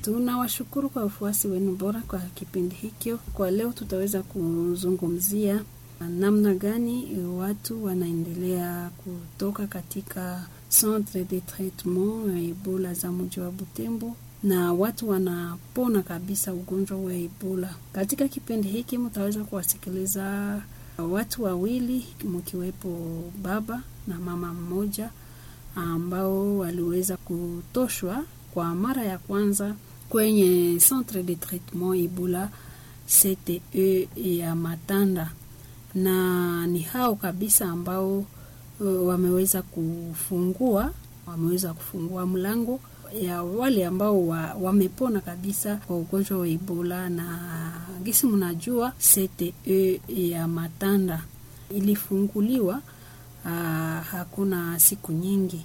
Tunawashukuru kwa ufuasi wenu bora kwa kipindi hikyo. Kwa leo tutaweza kuzungumzia namna gani watu wanaendelea kutoka katika centre de traitement ya Ebola za mji wa Butembo na watu wanapona kabisa ugonjwa wa Ebola. Katika kipindi hiki mtaweza kuwasikiliza watu wawili mkiwepo baba na mama mmoja ambao waliweza kutoshwa kwa mara ya kwanza kwenye centre de traitement Ebola CTE ya Matanda, na ni hao kabisa ambao uh, wameweza kufungua wameweza kufungua mlango ya wale ambao wa, wamepona kabisa kwa ugonjwa wa Ebola. Na gisi mnajua CTE ya Matanda ilifunguliwa uh, hakuna siku nyingi,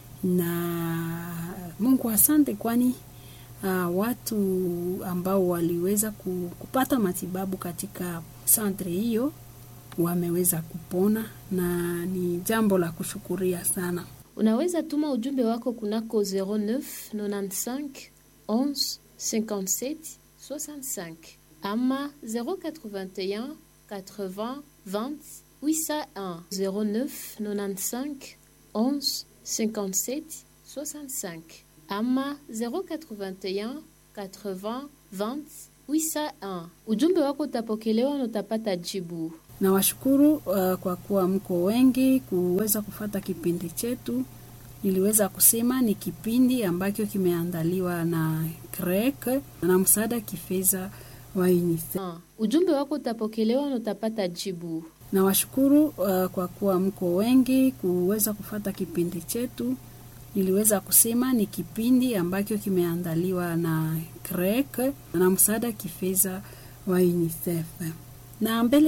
na Mungu asante, kwani uh, watu ambao waliweza kupata matibabu katika santre hiyo wameweza kupona na ni jambo la kushukuria sana. Unaweza tuma ujumbe wako kunako 09 95 11 57 65 ama 081 80 20 801 09 95 11 57 65 ama 081 80 20 801. Ujumbe wako utapokelewa na utapata jibu. Na washukuru uh, kwa kuwa mko wengi kuweza kufata kipindi chetu. Niliweza kusema ni kipindi ambacho kimeandaliwa na CREC na msaada kifedha wa UNICEF. Uh, ujumbe wako utapokelewa na utapata jibu. Na washukuru uh, kwa kuwa mko wengi kuweza kufata kipindi chetu. Niliweza kusema ni kipindi ambacho kimeandaliwa na CREC na msaada kifedha wa UNICEF. Na mbele